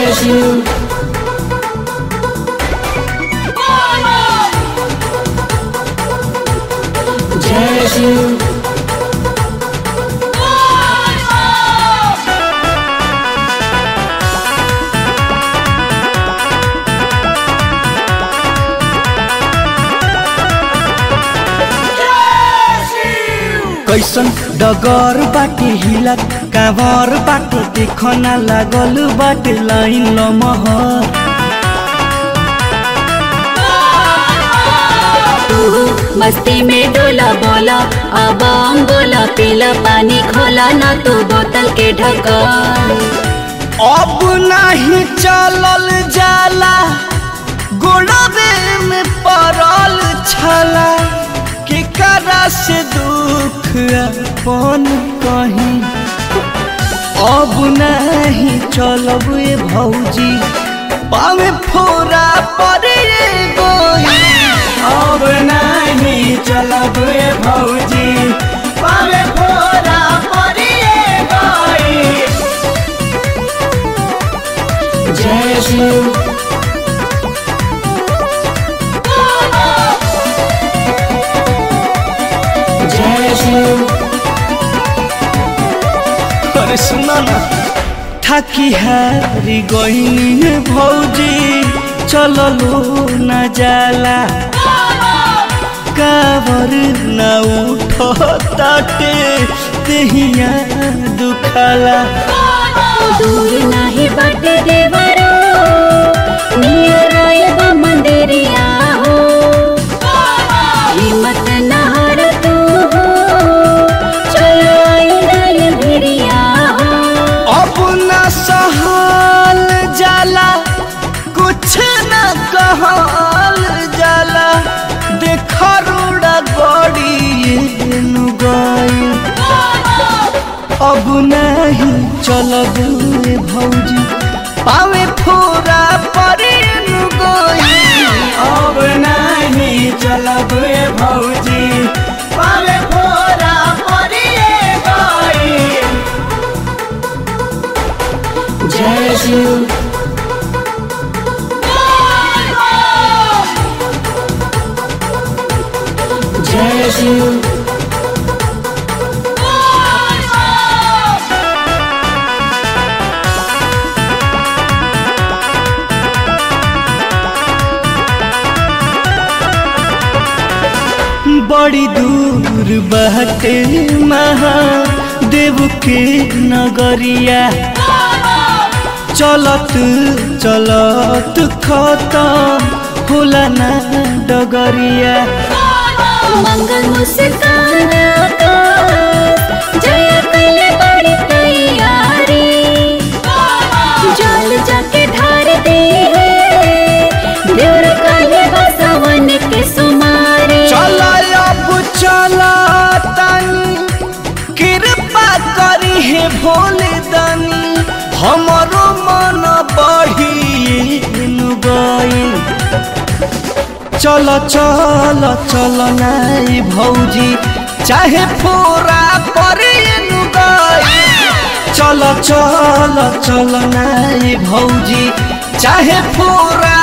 जय शिव जय शिव कैसन डगर बाटे हिलत कावर बाटे देखना लागल बाटे लाइन लमहर तू मस्ती में डोला बोला अब हम बोला पीला पानी खोला ना तू बोतल के ढक्कन अब नहीं चलल जाला गोड़वे में पड़ल छला के करा से दुख अपन कहीं अब नहीं चलब ए भौजी पावे फोरा पड़े गोई अब नहीं चलब ए भौजी पावे फोरा पड़े गोई जय शिव जय शिव अरे सुना ना थाकी हारी गईनी भौजी चललो न जाला कावर न उठताटे तेहिया दुखाला दूर नहीं बटे देवरो नियर आयब मंदिरिया हो हिम्मत नहर तू हो चलो आयल भिरिया हो अब न सहल जाला कुछ न कहल जाला देख रोड़ा गड़ी गई अब नहीं चलब रे भौजी पावे फोरा परे गई अब नहीं चलब रे भौजी पावे फोरा परे गई जय शिव जय शिव बड़ी दूर बहते महादेव के नगरिया चलत चलत खत्म होला ना डगरिया मंगल मुस्कान आकाश, जय कले बड़ी तैयारी जल जाके ढार दे देवर कले बसवन के सुमारी चल अब चला तनी कृपा करी हे भोले दानी हमरो मन बढ़ी गई चल चल चल नाई भौजी चाहे फोरा परे गई चल चल चल नाई भौजी चाहे फोरा